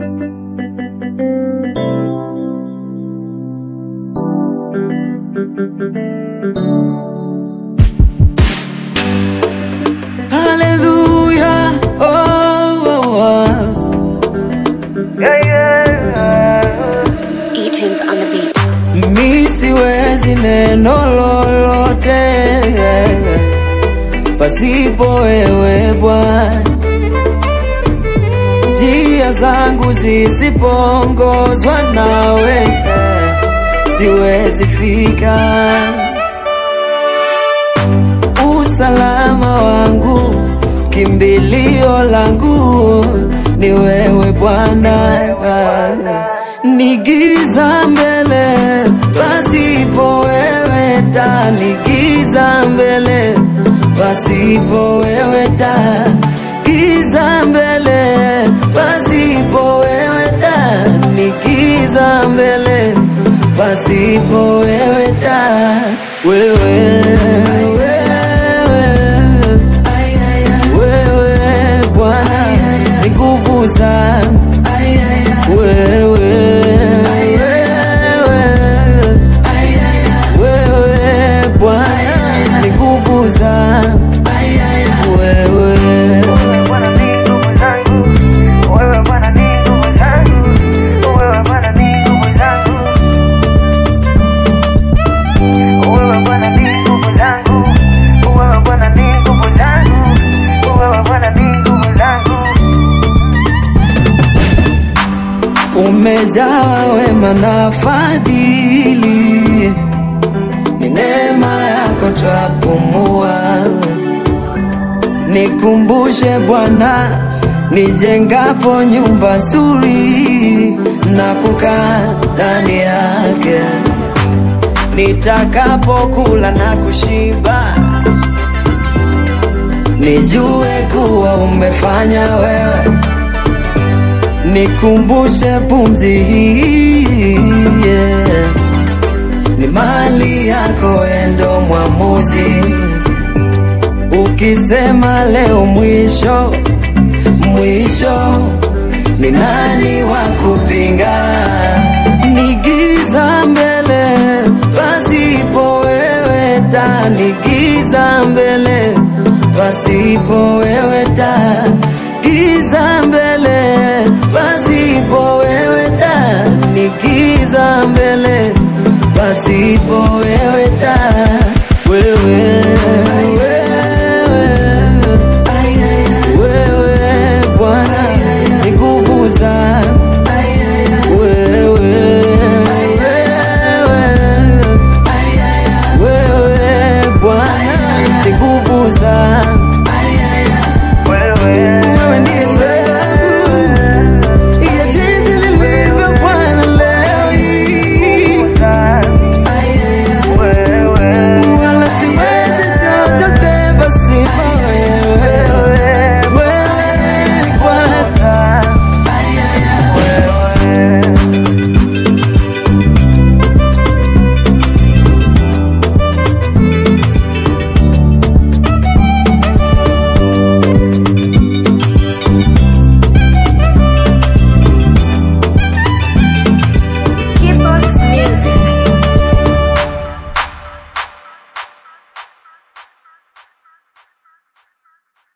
Hallelujah. Oh, oh, oh. E-tunes on the beat. Mi siwezi neno lolote pasipo wewe Bwana, njia zangu zisipoongozwa nawe siwezi fika. Usalama wangu, kimbilio langu ni wewe Bwana, ni giza mbele pasipo wewe taa, ni giza mbele pasipo wewe taa, giza mbele pasipo wewe taa, ni giza mbele pasipo wewe taa, wewe wewe wewe Bwana ni nguvu zangu wewe wewe Bwana ni nguvu zangu wewe umejaa wema na fadhili, ni neema yako twapumua. Nikumbushe Bwana, nijengapo nyumba nzuri na kukaa ndani yake, nitakapokula na kushiba, nijue kuwa umefanya wewe nikumbushe pumzi hii yeah. ni mali yako endo mwamuzi ukisema leo mwisho mwisho ni nani wa kupinga ni giza mbele pasipo wewe taa ni giza mbele pasipo wewe taa giza